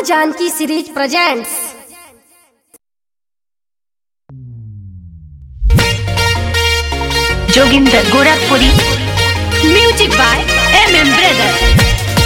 Janaki series presents Joginder Gorakhpuri music by M M brother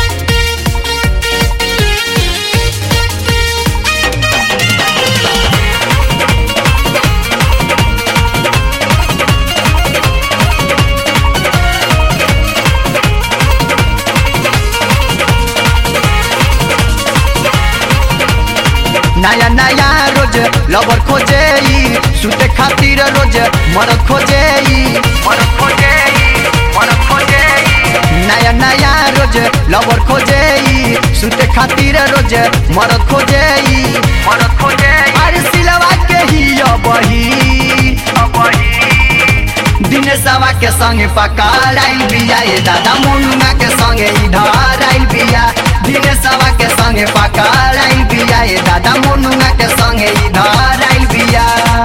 नया नया रोज lover खोजे ई, सुते खातिर रोज मरद खोजे ई, मरद खोजे ई, मरद खोजे ई। नया नया रोज लवर खोजे ई, सुते खातिर रोज मरद खोजे ई, मरद खोजे ई। अरे सिलवा के ही अबही अबही दिनेशवा के संगे पकड़ाइल बिया ये दादा मुन्ना के संगे इधर आइल बिया दिनेशवा के संगे पकड़ाइल बिया ये दादा मुन्ना के संगे इधर आइल बिया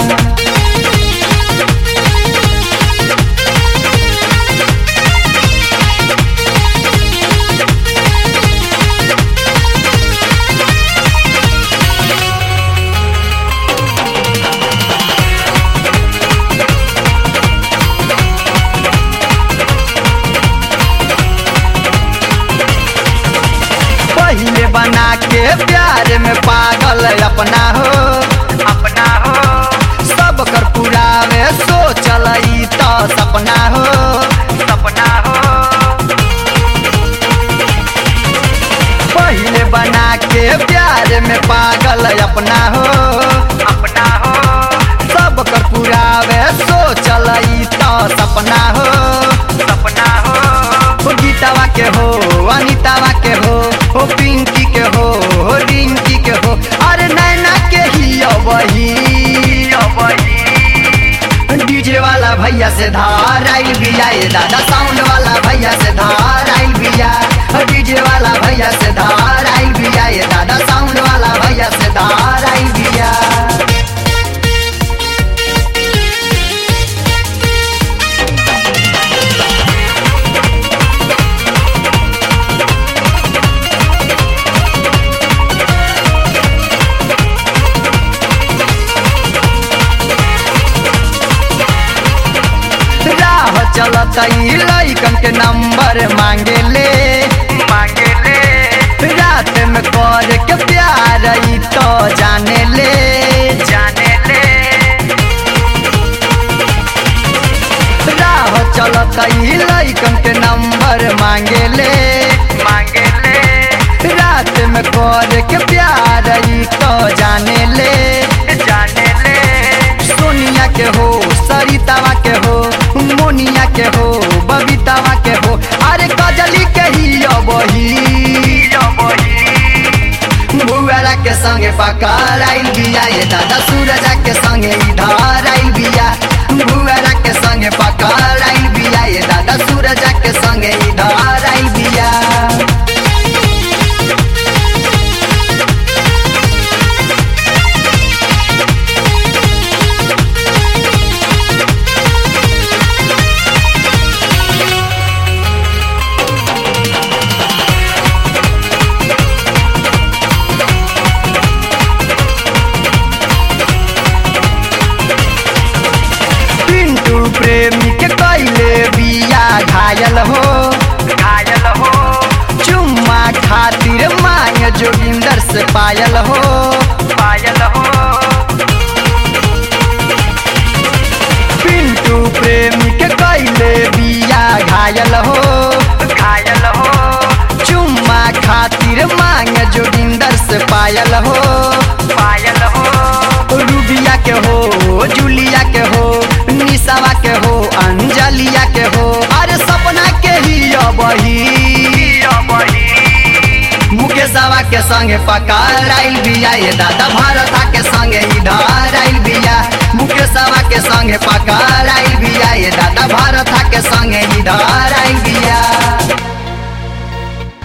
पहले बना के प्यार में पागल अपना हो अपना हो सब कर पुरावे सोचल ई तो सपना हो सपना हो पहले बना के प्यार में पागल अपना हो अपना हो सब कर पुरावे सोचल ई तो सपना हो सपना हो हो गीतावा के हो अनितावा के हो हो पिंकी के हो हो रिंकी के हो अरे नैना के ही अबही डीजे वाला भैया से धार आइल बिया ये दादा साउंड वाला भैया से धार आइल बिया डीजे वाला भैया से धार आइल बिया ये दादा साउंड वाला भैया से धार आइल बिया राह चलत ई लइकन के नंबर मांगे ले मांगे ले रात में कर के प्यार ई तो जाने ले जाने ले राह चलत ई लइकन के नंबर मांगे ले मांगे ले रात में कर के प्यार ई तो जाने ले जाने ले सोनिया के हो सरितावा के हो मोनिया के हो बबीतावा के हो अरे कजली के ही अबही भुआरा के संगे पकड़ आइल बिया ये दादा सूरजा के संगे इधर आइल बिया भुआरा के संगे पकड़ आइल बिया ये दादा सूरजा के संगे इधर आइल बिया पिंटू प्रेमी के कैले बिया घायल हो घायल हो चुम्मा खातिर मांग जोगिंदर से पायल हो पायल हो पिंटू प्रेमी के कैले बिया घायल हो घायल हो चुम्मा खातिर मांग जोगिंदर से पायल हो पायल हो रूबिया के हो जूलिया के हो निशावा के हो अंजलिया के हो अरे सपना के ही अबही मुकेशवा के संगे पकड़ आइल बिया ये दादा भारता के संगे इधर आइल बिया मुकेशवा के संगे पकड़ आइल बिया ये दादा भारता के संगे इधर